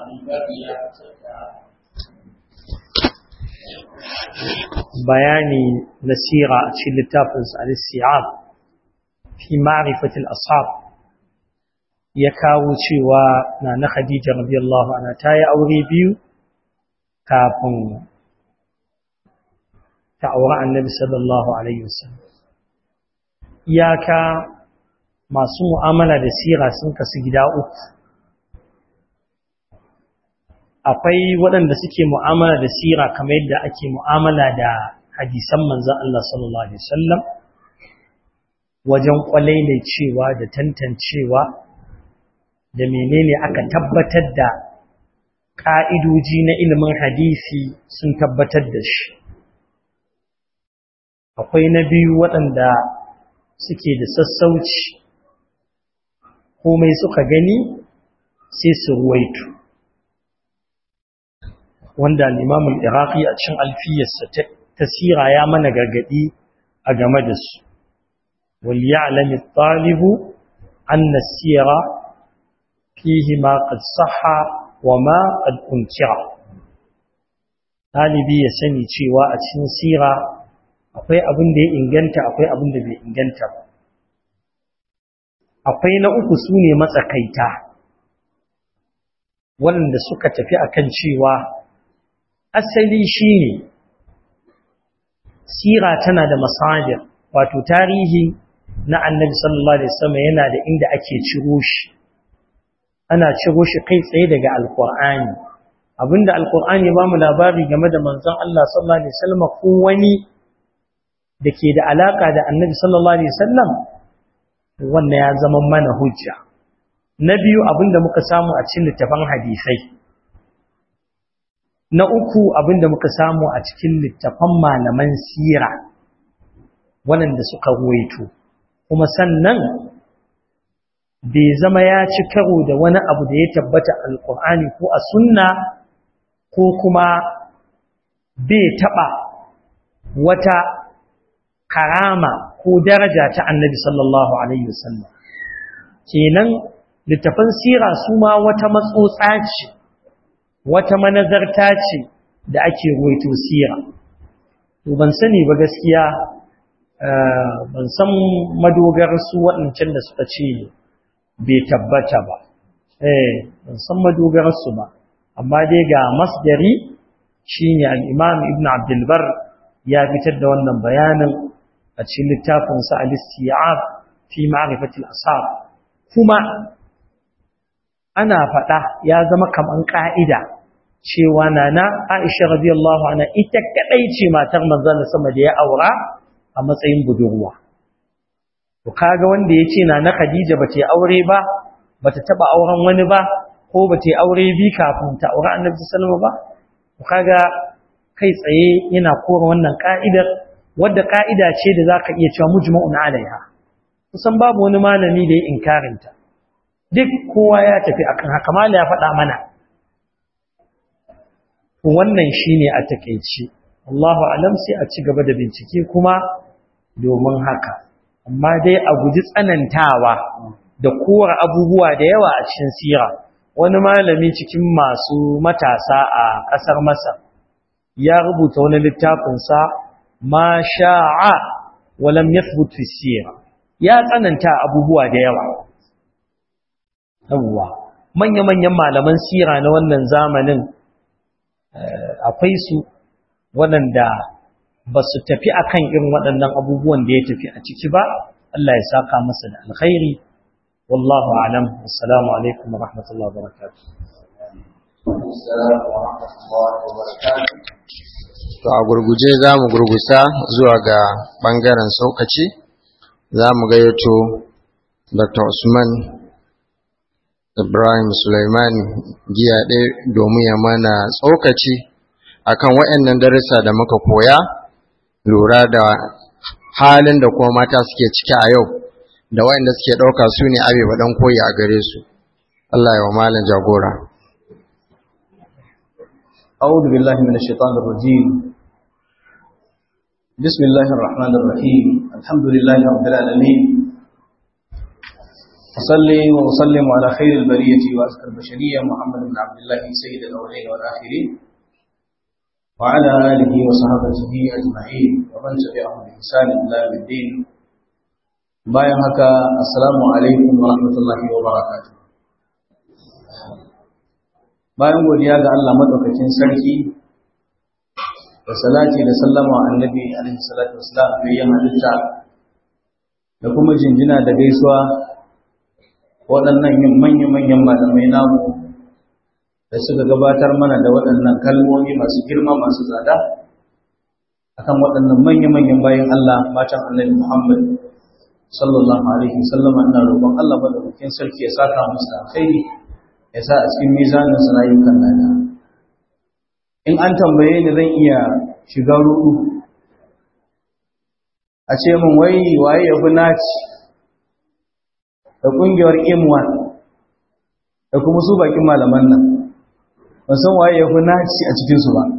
bayani na sira a cikin littafinsa al-siyab fi ma'rifatil ashab ya kawo cewa na na Khadija radiyallahu anha ta yi aure biyu kafin ta aure Annabi sallallahu alaihi wasallam iyaka masu mu'amala da sira sun kasu gida uku akwai waɗanda suke mu'amala da sira kamar yadda ake mu'amala da hadisan manzon Allah sallallahu alaihi wasallam wajen kwalaile cewa da tantancewa da menene aka tabbatar da ka'idoji na ilimin hadisi sun tabbatar da shi akwai na biyu waɗanda suke da sassauci komai suka gani sai su ruwaito wanda al-imamul iraqi a cikin alfiyarsa ta sira ya mana gargadi a game da su wal ya'lam at-talibu anna as-sira fihi ma qad sahha wa ma qad unkira talibi ya sani cewa a cikin sira akwai abin da ya inganta akwai abin da bai inganta ba akwai na uku sune matsakaita waɗanda suka tafi akan cewa asali shine sira tana da masadir wato tarihi na annabi sallallahu alaihi wasallam yana da inda ake ciro shi ana ciro shi kai tsaye daga alqur'ani abinda alqur'ani ba mu labari game da manzon Allah sallallahu alaihi wasallam ko wani dake da alaka da annabi sallallahu alaihi wasallam wannan ya zama mana hujja na biyu abinda muka samu a cikin littafin hadisai na uku abinda muka samu a cikin littafan malaman sira waɗanda suka ruwaito kuma sannan bai zama ya ci karo da wani abu da ya tabbata alkur'ani ko a sunna ko kuma bai taɓa wata karama ko daraja ta annabi sallallahu alaihi wasallam kenan littafan sira su ma wata matsotsa ce wata manazarta ce da ake ruwaito sira to ban sani ba gaskiya ban san madogar su waɗancan da suka ce bai tabbata ba eh ban san madogar su ba amma dai ga masdari shine al-Imam Ibn Abdul Bar ya fitar da wannan bayanin a cikin littafin sa al-Isti'ab fi ma'rifati al-ashab kuma ana faɗa ya zama kaman ka'ida cewa nana Aisha radiyallahu anha ita kadai ce matar manzon sama da ya aura a matsayin budurwa to kaga wanda yace nana Khadija bata aure ba bata taba auren wani ba ko bata aure bi kafin ta aure Annabi sallallahu alaihi wasallam ba to kaga kai tsaye yana kora wannan ka'idar wadda ka'ida ce da zaka iya cewa mujma'un alaiha kusan babu wani malami da ya inkarinta duk kowa ya tafi akan haka mala ya faɗa mana wannan shine a takeici Allahu alam sai a ci gaba da bincike kuma domin haka amma dai a guji tsanantawa da kora abubuwa da yawa a cikin sira wani malami cikin masu matasa a ƙasar Masar ya rubuta wani littafin sa ma sha'a wa lam yathbut fi sira ya tsananta abubuwa da yawa yawwa manya-manyan malaman sira na wannan zamanin akwai su waɗanda ba su tafi akan irin waɗannan abubuwan da ya tafi a ciki ba Allah ya saka masa da alkhairi wallahu alam assalamu alaikum wa rahmatullahi wa barakatuh to a gurguje za mu gurgusa zuwa ga ɓangaren saukaci za mu gayyato dr usman ibrahim suleiman giya ɗaya domin ya mana tsokaci akan waɗannan darussa da muka koya lura da halin da kuma mata suke ciki a yau da waɗanda suke ɗauka su ne abe ɗan koyi a gare su Allah ya wa malam jagora أعوذ بالله من الشيطان الرجيم بسم الله الرحمن الرحيم الحمد لله رب العالمين أصلي وأسلم على خير البرية وأزكى البشرية محمد بن عبد الله سيد الأولين والآخرين وعلى آله وصحبه أجمعين ومن تبعهم بإحسان إلى يوم الدين bayan haka assalamu alaikum wa rahmatullahi wa barakatuh bayan godiya ga Allah madaukakin sarki da salati da sallama wa annabi alaihi salatu wassalam bayan halitta da kuma jinjina da gaisuwa waɗannan manya-manyan malamai namu da suka gabatar mana da waɗannan kalmomi masu girma masu tsada akan waɗannan manya-manyan bayan Allah matan annabi Muhammad sallallahu alaihi wasallam ina roƙon Allah madaukakin sarki ya saka musu alkhairi ya sa a cikin mizanin su rayukan nada in an tambaye ni zan iya shiga ruɗu a ce min wai waye ya fi naci da ƙungiyar M1 da kuma su bakin malaman nan ban san waye ya fi naci a cikinsu ba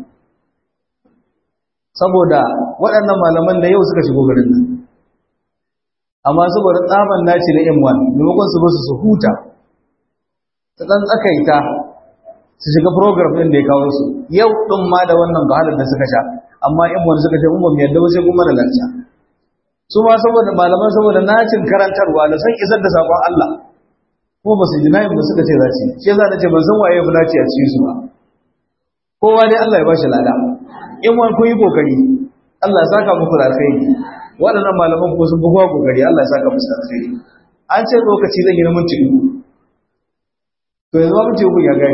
saboda waɗannan malaman da yau suka shigo garin nan amma saboda tsaban naci na M1 maimakon su basu su huta ta ɗan tsakaita su shiga program ɗin da ya kawo su yau ɗin ma da wannan wahalar da suka sha amma M1 suka ce mun ba mu yadda ba sai kuma da lacca su ma saboda malaman saboda nacin karantarwa da san isar da sakon Allah kuma ba su ji nayin ba suka ce za ci shi yasa nace ban san waye ya fi naci a cikin su ba kowa dai Allah ya bashi lada in wani kun yi kokari Allah ya saka muku da alkhairi waɗannan malaman ko sun fi kowa kokari Allah ya saka musu da alkhairi an ce lokaci zan yi na minti uku to yanzu ma minti uku ya gare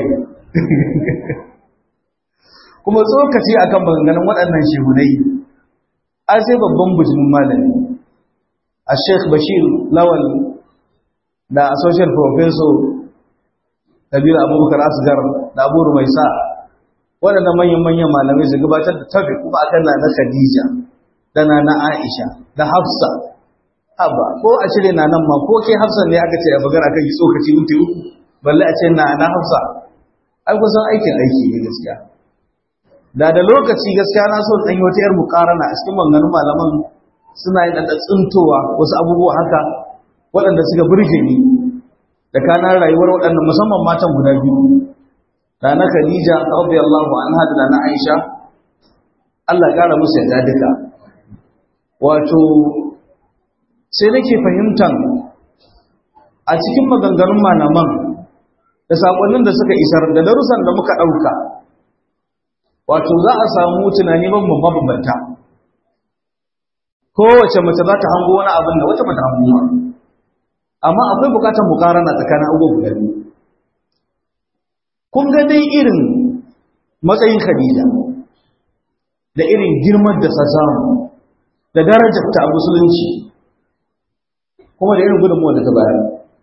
kuma tsokaci akan maganganun waɗannan shehunai an sai babban bujimin malami a sheikh bashir lawal da associate professor kabiru abubakar asgar da abu rumaisa waɗannan manyan-manyan malamai su gabatar da tafi kuma akan na na khadija da na na aisha da hafsa haba ko a cire na nan ma ko ke hafsa ne aka ce a bagara kan yi tsokaci minti uku balle a ce na na hafsa ai kusan aikin aiki ne gaskiya da da lokaci gaskiya na so ɗan wata ‘yar mukarana a cikin maganganun malaman suna yin ɗan tsintowa wasu abubuwa haka waɗanda suka burge ni da kanar rayuwar waɗannan musamman matan guda biyu da na Khadija radiyallahu anha da na Aisha Allah ƙara musu yadda duka wato sai nake fahimtan a cikin maganganun malaman da saƙonnin da suka isar da darussan da muka ɗauka wato za a samu tunani ban mabambanta kowace mace za ta hango wani abin da wata bata hango ba amma akwai bukatar mukarana tsakanin abubuwa guda biyu kun ga dai irin matsayin Khadija da irin girman da ta samu da darajar ta a musulunci kuma da irin gudunmuwa da ta bayar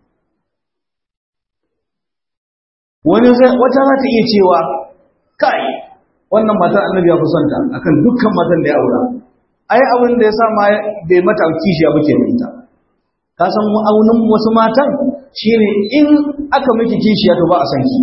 wani wata za ta iya cewa kai wannan matar annabi ya fi son ta akan dukkan matan da ya aura ai abin da ya sa ma bai mata kishiya ba ke ita ka san aunin wasu matan shine in aka miki kishiya to ba a san ki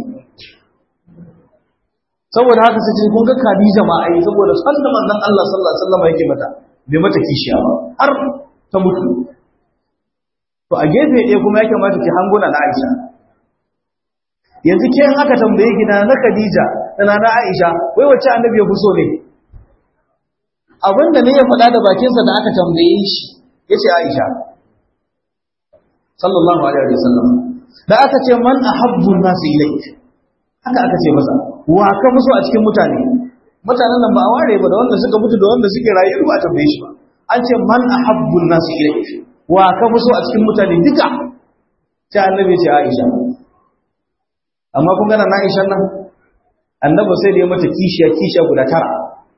saboda haka sai kun ga Khadija ma ai saboda san da manzon Allah sallallahu alaihi wasallam yake mata bai mata kishiya ba har ta mutu to a gefe ɗaya kuma ya kamata ki hanguna na Aisha yanzu ke in aka tambaye ki na Khadija da na Aisha wai wacce annabi ya fi so ne abinda ne ya faɗa da bakinsa da aka tambaye shi yace Aisha sallallahu alaihi wasallam da aka ce man ahabbu an-nas ilayk haka aka ce masa wa ka fi so a cikin mutane mutanen nan ba a ware ba da wanda suka mutu da wanda suke rayu ba a tambaye shi ba an ce man ahabbu an-nas ilayk wa ka fi so a cikin mutane duka sai annabi ce Aisha amma kun gana na Aisha nan annabi sai da ya mata kishiya kishiya guda tara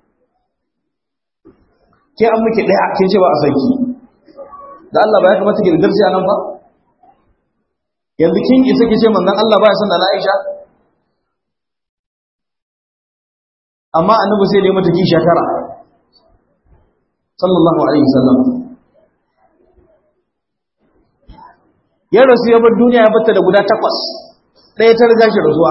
ke an miki daya kin ce ba a sanki da Allah ba ya kamata ki darsi a nan ba yanzu kin isa ki ce manzon Allah ba ya san da Aisha amma annabi sai da ya mata kishiya tara sallallahu alaihi wasallam ya rasu ya bar duniya ya batta da guda takwas ɗaya ta riga shi rasuwa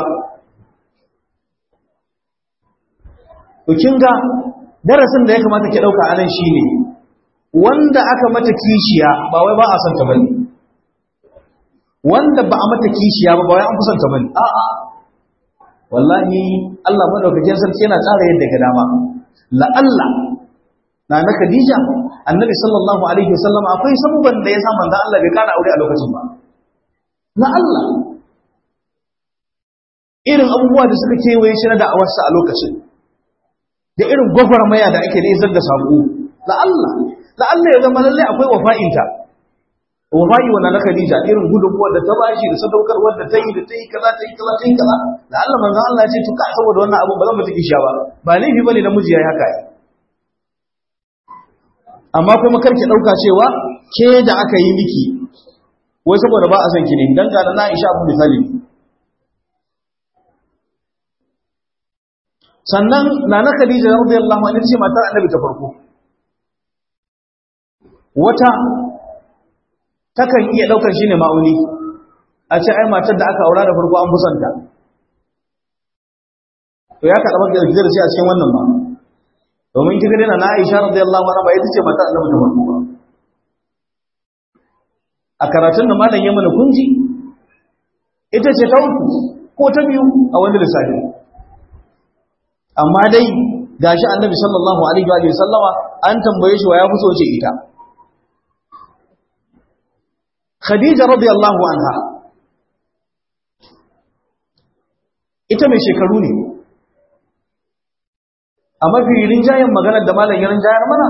to kin ga darasin da ya kamata ki ɗauka anan shine wanda aka mata kishiya ba wai ba a son ta bane wanda ba a mata kishiya ba ba wai an kusanta bane a'a wallahi Allah madaukakin sarki yana tsara yadda ga dama la Allah na na Khadija annabi sallallahu alaihi wasallam akwai sabuban da ya sa manzo Allah bai kana aure a lokacin ba na Allah irin abubuwa da suka kewaye shi na da'awarsa a lokacin da irin gwagwarmaya da ake da isar da sako la Allah la Allah ya zama lalle akwai wafa'inta wafa'i wa na Khadija irin gudunmuwar da ta bashi da sadaukarwar da ta yi da ta yi kaza ta yi kaza ta yi kaza da Allah manzo Allah ya ce to ka saboda wannan abu ba zan mata kishiya ba ba laifi bane namiji yayi haka amma kuma karki dauka cewa ke da aka yi miki wai saboda ba a san ki ne dan ga na Aisha abu misali sannan nana Khadija radiyallahu anha ce matar Annabi ta farko wata takan iya daukar shi ne ma'auni a ce ai matar da aka aura da farko an busanta to ya kaɗa maka da shi a cikin wannan ba domin kika dena na Aisha radiyallahu anha ba ita ce matar Annabi ta farko ba a karatun da malam ya mana kunji ita ce ta uku ko ta biyu a wani lissafi amma dai gashi Annabi sallallahu alaihi wa sallama an tambaye shi wa ya fi so ce ita Khadija radiyallahu anha ita mai shekaru ne a mafi rinjayen maganar da malam ya rinjayar mana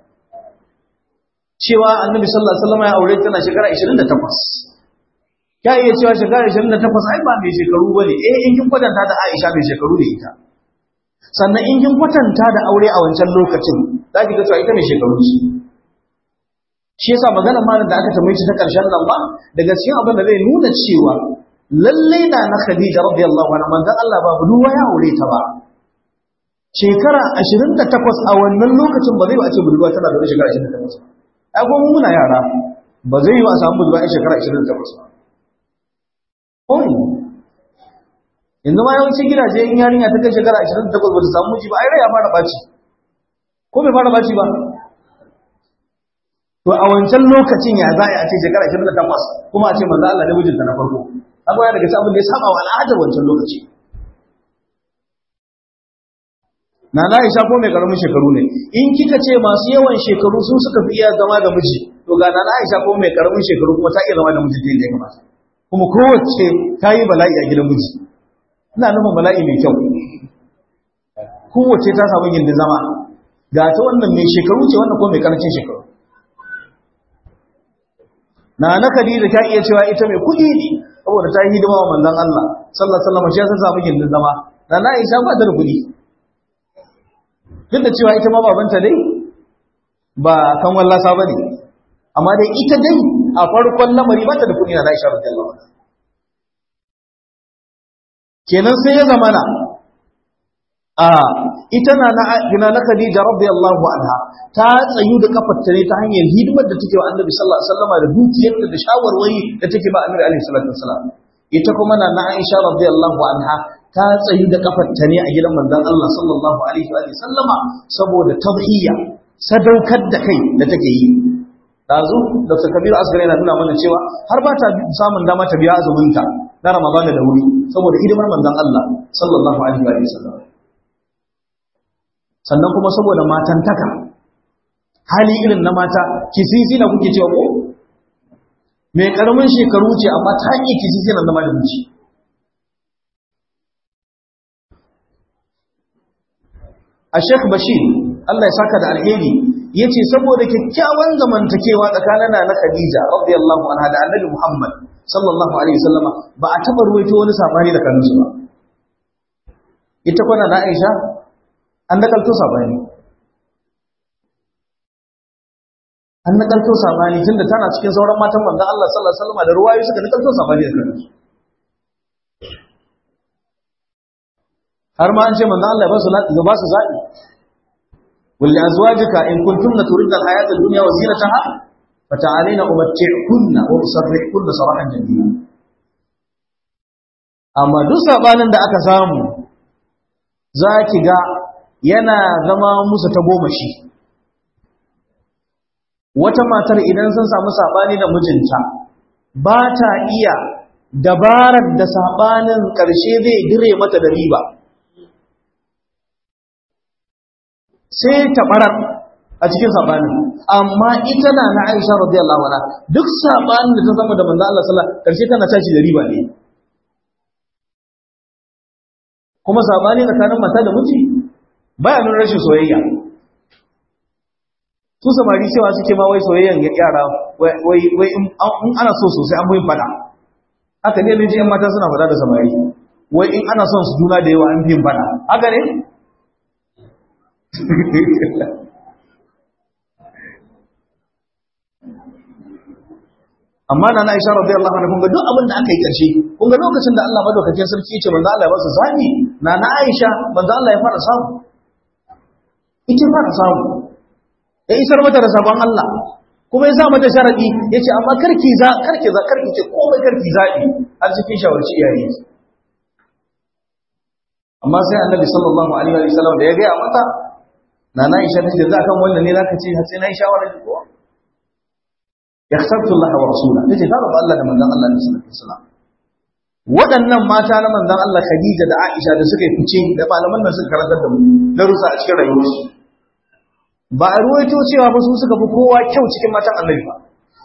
cewa annabi sallallahu alaihi wasallam ya aure tana shekara 28 ya iya cewa shekara 28 ai ba mai shekaru bane eh in kin kwatanta da Aisha mai shekaru ne ita sannan in kin kwatanta da aure a wancan lokacin zaki ga cewa ita mai shekaru ce shi yasa magana malam da aka tambaye shi ta karshen nan ba daga cikin abin da zai nuna cewa lalle na na Khadija radiyallahu anha manzon Allah ba budurwa ya aure ta ba shekara 28 a wannan lokacin ba zai ba a ce budurwa tana da shekara 28 ai kuma muna yara ba zai yi a samu budurwa a shekara 28 ba oi yanzu ma yawancin gidaje in yarinya ta kai shekara 28 ba ta samu miji ba ai rai ya fara baci ko bai fara baci ba to a wancan lokacin ya za a ce shekara 28 kuma a ce manzo Allah ne mijinta na farko haka yana daga abin da ya saba wa al'adar wancan lokaci na na Aisha ko mai karamin shekaru ne in kika ce masu yawan shekaru su suka fi iya zama da miji to ga na Aisha ko mai karamin shekaru kuma ta iya zama da miji da ya kamata kuma kowace ta yi bala'i a gidan miji ina nufin bala'i mai kyau kowace ta samu gindin zama ga ta wannan mai shekaru ce wannan ko mai karancin shekaru na na Khadija ta iya cewa ita mai kuɗi ne saboda ta yi hidima wa manzon Allah sallallahu alaihi wasallam shi yasa samu gindin zama na na Aisha ba ta da kuɗi duk da cewa ita ma babanta dai ba kan wallasa bane amma dai ita dai a farkon lamari ba ta da kuɗi na Aisha radiyallahu anha kenan sai ya zamana a ita na na na Khadija radiyallahu anha ta tsayu da kafarta ne ta hanyar hidimar da take wa Annabi sallallahu alaihi wasallam da dukiyarta da shawarwari da take ba Annabi alaihi salatu wasallam ita kuma na na Aisha radiyallahu anha ta tsayu da kafarta ne a gidan manzon Allah sallallahu alaihi wa sallama saboda tadhiya sadaukar da kai da take yi dazu Dr. Kabiru Asgari yana nuna mana cewa har ba ta samun dama ta biya azuminta na Ramadana da wuri saboda hidimar manzon Allah sallallahu alaihi wa sallam sannan kuma saboda matantaka hali irin na mata kisisi na kuke cewa ko mai karamin shekaru ce amma ta yi kisisi na zama da miji a Sheikh Bashir Allah ya saka da alheri yace saboda kyakkyawan zamantakewa tsakanin na Khadija radiyallahu anha da Annabi Muhammad sallallahu alaihi wasallama ba a taba ruwaito wani sabani da kansu ba ita kwana na Aisha an nakalto sabani an nakalto sabani tunda tana cikin sauran matan manzon Allah sallallahu alaihi wasallam da ruwayoyi suka nakalto sabani da kansu har ma an ce manzon Allah ba su lati ba su zabi wal azwajika in kuntunna turidna al hayata ad dunya wa zinataha fata'alina umatti'kunna wa usarrihkunna sarahan jamila amma duk sabanin da aka samu zaki ga yana zama musu ta goma shi wata matar idan sun samu sabani da mijinta ba ta iya dabarar da saɓanin ƙarshe zai dire mata da riba sai ta ɓarar a cikin saɓanin amma ita na na aisha radiyallahu anha duk saɓanin da ta zama da manzo Allah sallallahu alaihi ƙarshe tana tashi da riba ne kuma saɓani tsakanin mata da miji baya nuna rashin soyayya su samari cewa suke ma wai soyayyan yara wai in ana so sosai an buyin fada haka ne ne yan mata suna fada da samari wai in ana son su juna da yawa an fiyin fada haka ne amma na Aisha radiyallahu anha kun ga duk abin da aka yi karshe kun ga lokacin da Allah madaukakin sarki ya ce manzo Allah ya ba su zabi na na Aisha manzo Allah ya fara samu ita fara samu ya isar mata da sabon Allah kuma ya sa mata sharadi ya ce amma karki za karki za karki ce komai karki zaɓi har cikin shawarci iyaye amma sai annabi sallallahu alaihi wa sallam da ya gaya mata na na isha tace za kan wannan ne zaka ce har sai na yi shawara ki ko ya khasabtu Allah wa rasula tace ta rabu Allah da manzon Allah sallallahu alaihi wasallam waɗannan mata na manzon Allah Khadija da Aisha da suka yi fice da malaman nan suka karantar da mu darussa a cikin rayuwarsu ba a ruwaito cewa ba su suka fi kowa kyau cikin matan annabi ba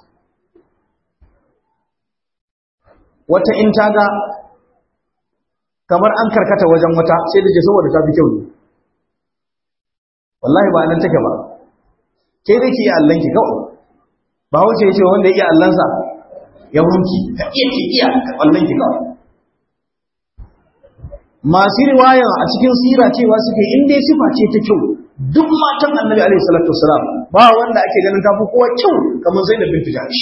wata in ta ga kamar an karkata wajen wata sai da ke saboda ta fi kyau ne wallahi ba nan take ba ke da ke yi allanki kawai ba wuce ya ce wanda ya iya allansa ya hunki ka iya ke iya allanki kawai masu riwayan a cikin sira cewa suke in dai sifa ce ta kyau duk matan annabi alaihi salatu wasalam ba wanda ake ganin tafi kowa kyau kamar zainab bintu jahsh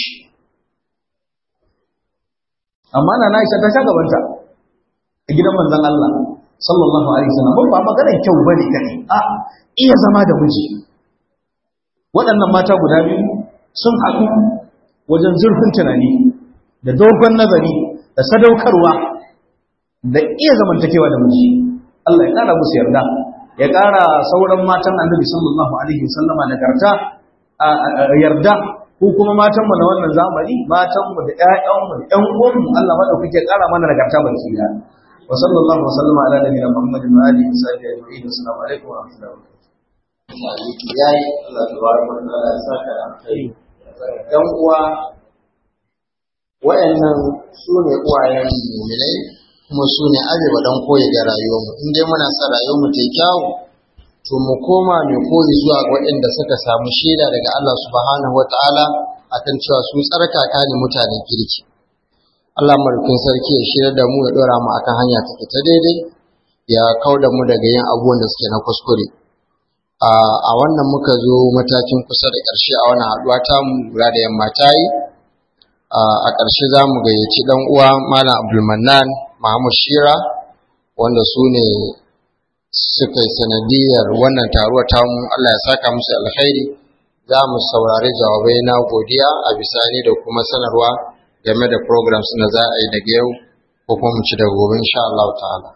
amma na na isa ta sha gabanta a gidan manzon Allah sallallahu alaihi wasallam ba maganar kyau bane kane a iya zama da miji waɗannan mata guda biyu sun haɗu wajen zurfin tunani da dogon nazari da sadaukarwa da iya zamantakewa da miji Allah ya ƙara musu yarda ya ƙara sauran matan annabi sallallahu alaihi wasallama nagarta yarda ko kuma matanmu na wannan zamani matanmu da ƴaƴanmu da ƴan uwanmu Allah madaukake ya ƙara mana nagarta baki da wa sallallahu wa sallama ala nabiyina muhammadin wa alihi wa sahbihi ajma'in assalamu alaikum wa rahmatullahi wa barakatuh yayi Allah tabaraka wa ta'ala ya saka alkhairi dan uwa wayannan su ne uwayen mu'minai kuma su ne arewa dan koyi ga rayuwarmu in dai muna son rayuwarmu ta yi kyawu to mu koma mai koyi zuwa ga waɗanda suka samu shaida daga Allah subhanahu wa ta'ala akan cewa su tsarkaka ne mutanen kirki Allah mulkin sarki ya shirya da mu ya dora mu akan hanya take ta daidai ya kauda mu daga yin abubuwan da suke na kuskure a wannan muka zo matakin kusa da ƙarshe a wannan haɗuwa ta mu lura da yamma ta yi a ƙarshe za mu gayyaci ɗan uwa malam abdulmanan Mahmud Shira wanda su ne suka yi sanadiyar wannan taruwa tamu Allah ya saka musu alkhairi za mu saurari jawabai na godiya a bisani da kuma sanarwa game da programs na za a yi daga yau ko kuma mu ci da gobe insha Allah ta'ala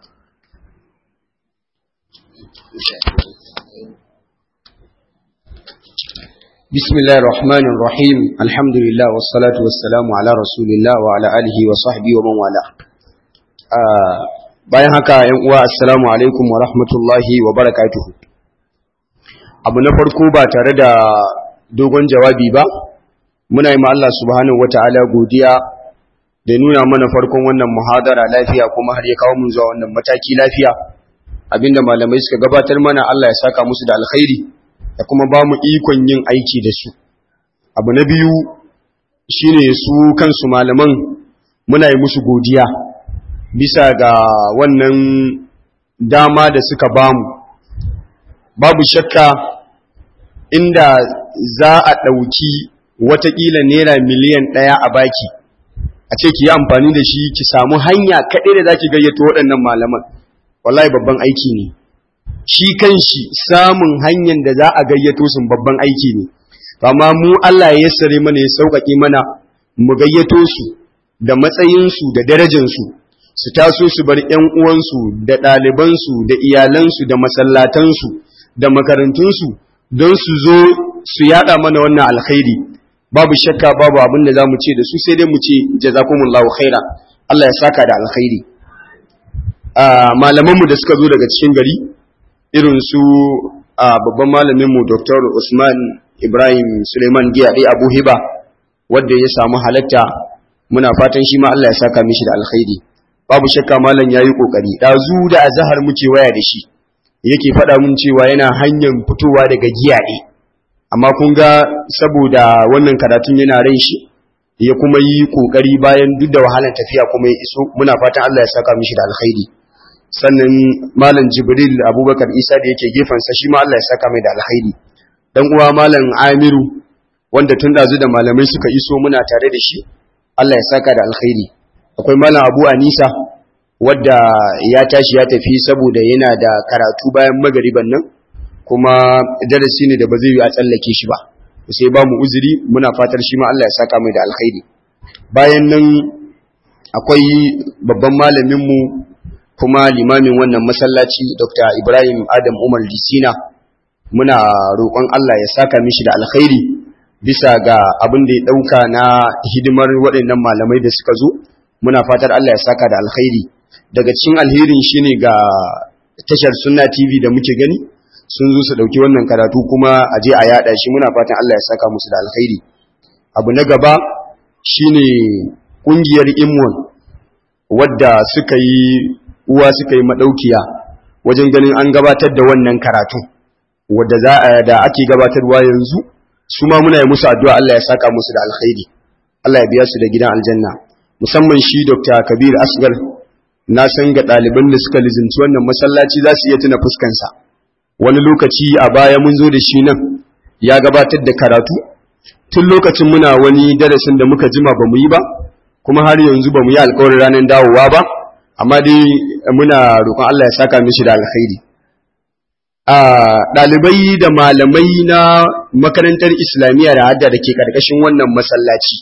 بسم الله الرحمن الرحيم الحمد لله والصلاة والسلام على رسول الله وعلى آله وصحبه ومن والاه bayan haka ‘yan uwa assalamu alaikum wa rahmatullahi wa barakatuhu abu na farko ba tare da dogon jawabi ba muna yi Allah subhanahu wa ta'ala godiya da nuna mana farkon wannan muhadara lafiya kuma har ya kawo mun zuwa wannan mataki lafiya abinda malamai suka gabatar mana Allah ya saka musu da alkhairi da kuma ba mu ikon yin aiki da su abu na biyu shine su kansu malaman muna yi musu godiya bisa ga wannan dama da suka bamu babu shakka inda za a ɗauki watakila naira miliyan ɗaya a baki a ce ki yi amfani da shi ki samu hanya kaɗai da za ki gayyato waɗannan malaman wallahi babban aiki ne shi kan shi samun hanyar da za a gayyato sun babban aiki ne amma mu Allah ya yassare mana ya sauƙaƙe mana mu gayyato su da matsayinsu da darajansu su taso su bar ‘yan uwansu da ɗalibansu da iyalansu da masallatansu da makarantunsu don su zo su yada mana wannan alkhairi babu shakka babu abin da zamu ce da su sai dai mu ce jazakumullahu khaira Allah ya saka da alkhairi malaman mu da suka zo daga cikin gari irin su babban malamin mu Dr. Usman Ibrahim Suleiman Giyade Abu Hiba wanda ya samu halatta muna fatan shi ma Allah ya saka mishi da alkhairi babu shakka malam yayi kokari dazu da azhar muke waya da shi yake faɗa mun cewa yana hanyar fitowa daga giyaɗe amma kun ga saboda wannan karatun yana ran shi ya kuma yi kokari bayan duk da wahalar tafiya kuma ya iso muna fatan Allah ya saka mishi da alkhairi sannan malam Jibril Abubakar Isa da yake gefansa shi ma Allah ya saka mai da alkhairi dan uwa malam Amiru wanda tun dazu da malamai suka iso muna tare da shi Allah ya saka da alkhairi akwai malam Abu Anisa wadda ya tashi ya tafi saboda yana da karatu bayan magariban nan kuma darasi ne da ba zai yi a tsallake shi ba sai ba mu uzuri muna fatar shi ma Allah ya saka mai da alkhairi bayan nan akwai babban malaminmu kuma limamin wannan masallaci Dr. Ibrahim Adam Umar Disina muna roƙon Allah ya saka mishi da alkhairi bisa ga abin da ya ɗauka na hidimar waɗannan malamai da suka zo muna fatar Allah ya saka da alkhairi daga cikin alherin shine ga tashar sunna tv da muke gani sun zo su dauki wannan karatu kuma a je a yada shi muna fatan Allah ya saka musu da alkhairi abu na gaba shine kungiyar imwan wadda suka yi uwa suka yi madaukiya wajen ganin an gabatar da wannan karatu wadda za a da ake gabatarwa yanzu su ma muna yi musu addu'a Allah ya saka musu da alkhairi Allah ya biya su da gidan aljanna musamman shi Dr. Kabir Asgar na san ga ɗaliban da suka lizinci wannan masallaci za su iya tuna fuskansa wani lokaci a baya mun zo da shi nan ya gabatar da karatu tun lokacin muna wani darasin da muka jima ba mu yi ba kuma har yanzu ba mu yi alkawarin ranar dawowa ba amma dai muna roƙon Allah ya saka mishi da alkhairi a ɗalibai da malamai na makarantar islamiyya da hadda da ke ƙarƙashin wannan masallaci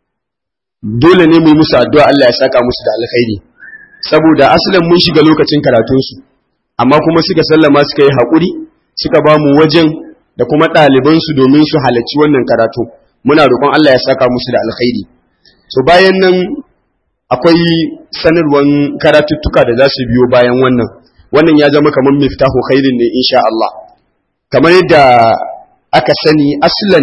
dole ne mu yi musu addu'a Allah ya saka musu da alkhairi saboda asalin mun shiga lokacin karatunsu amma kuma suka sallama suka yi haƙuri suka ba mu wajen da kuma ɗalibansu domin su halarci wannan karatu muna roƙon Allah ya saka musu da alkhairi so bayan nan akwai sanarwan karatuttuka da za su biyo bayan wannan wannan ya zama kamar miftahu khairin ne insha Allah kamar yadda aka sani aslan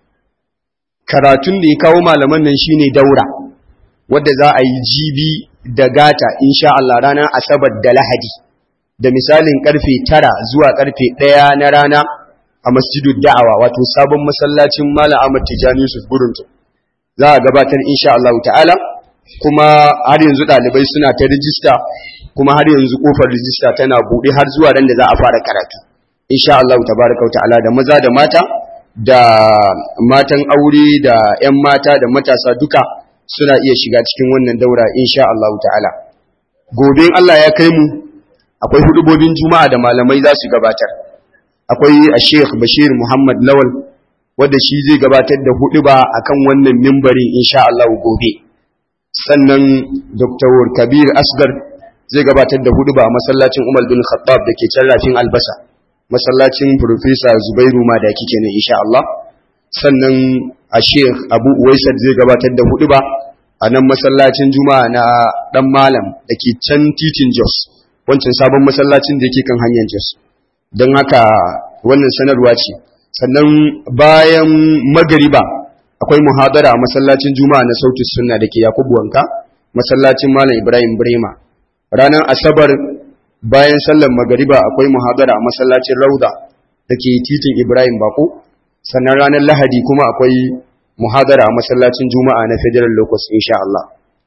karatun da ya kawo malaman nan shine daura wadda za a yi jibi da gata insha Allah ranar asabar da lahadi da misalin karfe tara zuwa karfe ɗaya na rana a masjidu da'awa wato sabon masallacin Malam Ahmad Tijani Yusuf Buruntu za a gabatar insha Allah ta'ala kuma har yanzu ɗalibai suna ta rijista kuma har yanzu kofar rijista tana buɗe har zuwa ran da za a fara karatu insha Allah tabaraka wa ta'ala da maza da mata da matan aure da 'yan mata da matasa duka suna iya shiga cikin wannan daura insha Allah ta'ala gobe Allah ya kai mu akwai hudubobin juma'a da malamai za su gabatar akwai a Sheikh Bashir Muhammad Lawal wanda shi zai gabatar da huduba akan wannan mimbarin insha Allah gobe sannan Dr. Kabir Asgar zai gabatar da huduba a masallacin Umar bin Khattab da ke can rafin albasa masallacin Professor Zubairu Madaki kenan insha Allah sannan a Sheikh Abu Uwaisad zai gabatar da huduba a nan masallacin Juma'a na dan malam da ke can titin Jos wancan sabon masallacin da yake kan hanyar Jos don haka wannan sanarwa ce sannan bayan magariba akwai muhadara a masallacin Juma'a na Sautis Sunna da ke Yakubu Wanka masallacin Malam Ibrahim Brema ranar Asabar bayan sallar magariba akwai muhadara a masallacin Rauda da ke titin Ibrahim Bako sannan ranar Lahadi kuma akwai muhadara a masallacin Juma'a na Federal Locus insha Allah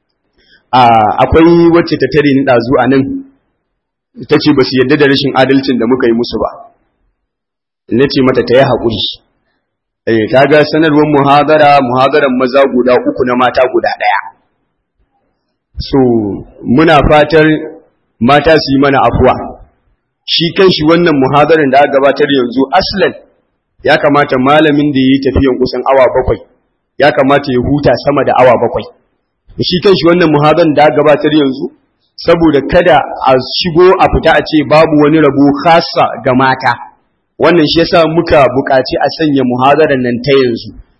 akwai wacce ta tare ni dazu a nan ta ce ba su yadda da rashin adalcin da muka yi musu ba na ce mata ta yi haƙuri eh ta ga sanarwar muhadara muhadaran maza guda uku na mata guda ɗaya so muna fatar mata su yi mana afuwa shi kanshi wannan muhadarin da aka gabatar yanzu aslan ya kamata malamin da ya yi tafiyan kusan awa bakwai ya kamata ya huta sama da awa bakwai shi kanshi wannan muhadarin da aka gabatar yanzu saboda kada a shigo a fita a ce babu wani rabo khasa ga mata wannan shi yasa muka buƙaci a sanya muhadarar nan ta yanzu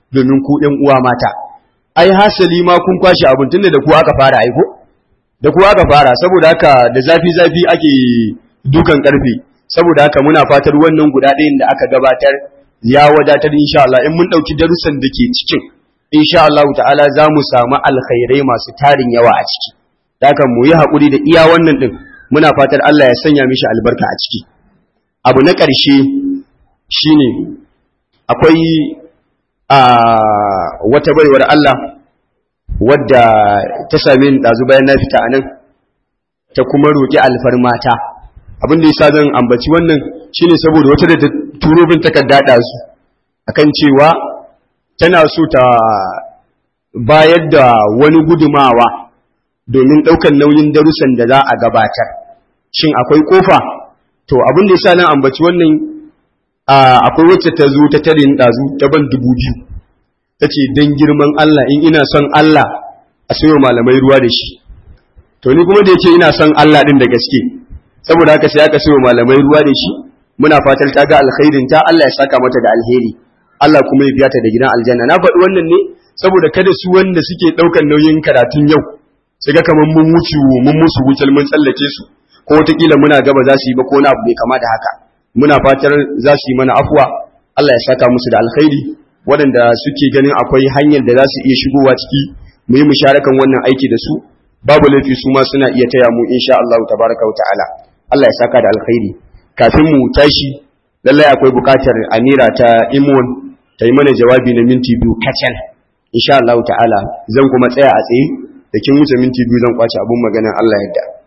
domin ku ɗan uwa mata ai hasali ma kun kwashe abin tunda da ku aka fara aiko da ku aka fara saboda haka da zafi zafi ake dukan karfe saboda haka muna fatar wannan guda ɗayan da aka gabatar ya wadatar insha Allah in mun ɗauki darussan da ke cikin insha Allah ta'ala za mu samu alkhairai masu tarin yawa a ciki haka mu yi haƙuri da iya wannan ɗin muna fatar Allah ya sanya mishi albarka a ciki abu na ƙarshe shine akwai a wata baiwar Allah wadda ta same ni ɗazu bayan na fita a nan ta kuma roƙi alfarmata abin da yasa zan ambaci wannan shine saboda wata da ta turo bin takarda ɗazu akan cewa tana so ta bayar da wani gudumawa domin ɗaukar nauyin darussan da za a gabatar shin akwai kofa to abin da yasa nan ambaci wannan akwai wacce ta zo ta tare ni ɗazu ta ban dubu biyu ta ce don girman Allah in ina son Allah a sayo malamai ruwa da shi to ni kuma da yake ina son Allah ɗin da gaske saboda haka sai aka sayo malamai ruwa da shi muna fatar ta ga alkhairin ta Allah ya saka mata da alheri Allah kuma ya biya ta da gidan aljanna na faɗi wannan ne saboda kada su wanda suke ɗaukar nauyin karatun yau su ga kamar mun wuce mun musu wucel mun tsallake su ko wataƙila muna gaba za su yi ba ko na abu mai kama da haka muna fatar za su yi mana afuwa Allah ya saka musu da alkhairi waɗanda suke ganin akwai hanyar da za su iya shigowa ciki mu yi musharakan wannan aiki da su babu laifi su ma suna iya taya mu insha Allah tabaraka wa ta'ala Allah ya saka da alkhairi kafin mu tashi lallai akwai buƙatar Amira ta Imon ta yi mana jawabi na minti biyu kacal insha Allah ta'ala zan kuma tsaya a tsaye da kin wuce minti biyu zan kwace abun maganar Allah yadda